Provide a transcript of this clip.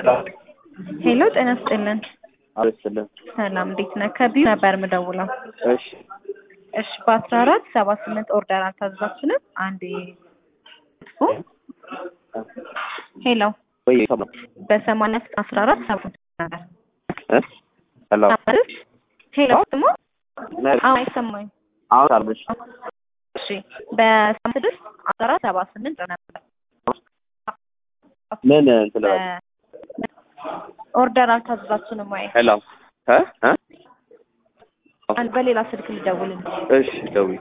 ሄሎ ጤና ይስጥልን። አልስልን ሰላም እንዴት ነህ? ከቢዩ ነበር የምደውለው። እሺ እሺ በአስራ አራት ሰባ ስምንት ኦርደር አልታዘዛችንም? አንዴ ሄሎ ወይ ሰማ በሰማንያ አስራ አራት ሰባ ስምንት ነበር እ ሄሎ ማለት ሄሎ ስሞ ነ- አሁን አይሰማኝ። አሁን አልበሽ እሺ በሰማንያ ስድስት አስራ አራት ሰባ ስምንት ነበር ምን እንትን ልበል? ኦርደር አልታዘዛችንም ወይ? ሄሎ እ እ አንድ በሌላ ስልክ ልደውልልህ። እሺ ደውይ